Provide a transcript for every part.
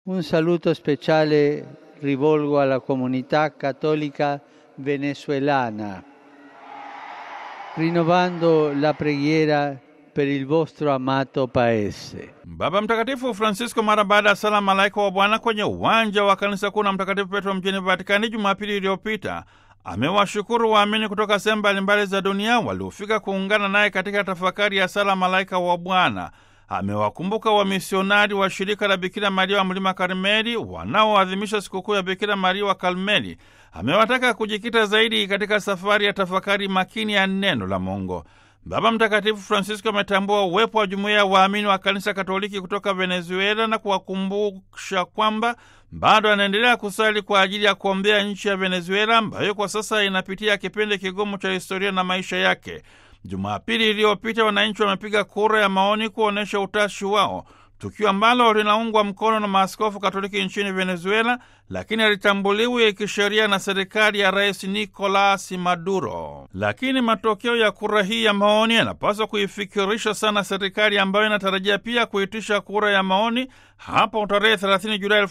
Un saluto speciale rivolgo alla comunità cattolica venezuelana, rinnovando la preghiera per il vostro amato paese. Baba Mtakatifu Francisco mara baada ya sala malaika wa Bwana kwenye uwanja wa kanisa kuu na Mtakatifu Petro mjini Vatikani Jumapili iliyopita amewashukuru waamini kutoka sehemu mbalimbali za dunia waliofika kuungana naye katika tafakari ya sala malaika wa Bwana. Amewakumbuka wamisionari wa shirika la Bikira Maria wa Mlima Karmeli wanaoadhimisha sikukuu ya Bikira Maria wa Karmeli. Amewataka kujikita zaidi katika safari ya tafakari makini ya neno la Mungu. Baba Mtakatifu Francisco ametambua uwepo wa jumuiya ya waamini wa kanisa Katoliki kutoka Venezuela na kuwakumbusha kwamba bado anaendelea kusali kwa ajili ya kuombea nchi ya Venezuela ambayo kwa sasa inapitia kipindi kigumu cha historia na maisha yake. Jumapili iliyopita wananchi wamepiga kura ya maoni kuonyesha utashi wao, tukio ambalo linaungwa mkono na maaskofu Katoliki nchini Venezuela, lakini halitambuliwi kisheria na serikali ya Rais Nicolas Maduro. Lakini matokeo ya kura hii ya maoni yanapaswa kuifikirisha sana serikali ambayo inatarajia pia kuitisha kura ya maoni hapo tarehe 30 Julai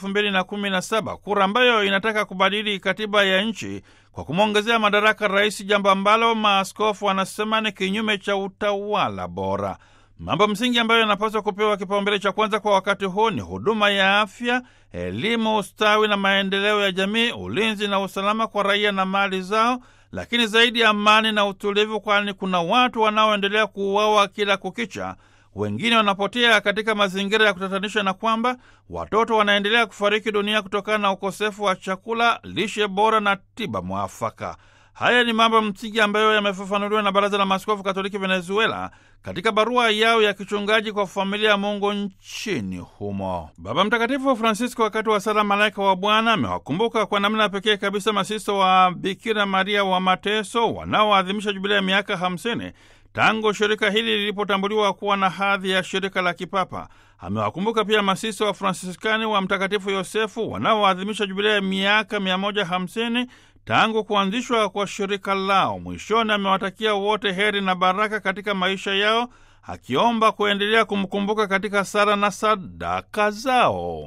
2017, kura ambayo inataka kubadili katiba ya nchi kwa kumwongezea madaraka rais, jambo ambalo maaskofu wanasema ni kinyume cha utawala bora. Mambo msingi ambayo yanapaswa kupewa kipaumbele cha kwanza kwa wakati huu ni huduma ya afya, elimu, ustawi na maendeleo ya jamii, ulinzi na usalama kwa raia na mali zao, lakini zaidi amani na utulivu, kwani kuna watu wanaoendelea kuuawa kila kukicha, wengine wanapotea katika mazingira ya kutatanisha, na kwamba watoto wanaendelea kufariki dunia kutokana na ukosefu wa chakula, lishe bora na tiba mwafaka. Haya ni mambo msingi ambayo yamefafanuliwa na Baraza la Maaskofu Katoliki Venezuela katika barua yao ya kichungaji kwa familia ya Mungu nchini humo. Baba Mtakatifu Francisco, wakati wa sala malaika wa Bwana, amewakumbuka kwa namna pekee kabisa masisto wa Bikira Maria wa Mateso wanaoadhimisha jubilia ya miaka 50 tangu shirika hili lilipotambuliwa kuwa na hadhi ya shirika la kipapa. Amewakumbuka pia masisto wa Fransiskani wa Mtakatifu Yosefu wanaoadhimisha jubilia ya miaka 150 tangu kuanzishwa kwa shirika lao. Mwishoni amewatakia wote heri na baraka katika maisha yao, akiomba kuendelea kumkumbuka katika sala na sadaka zao.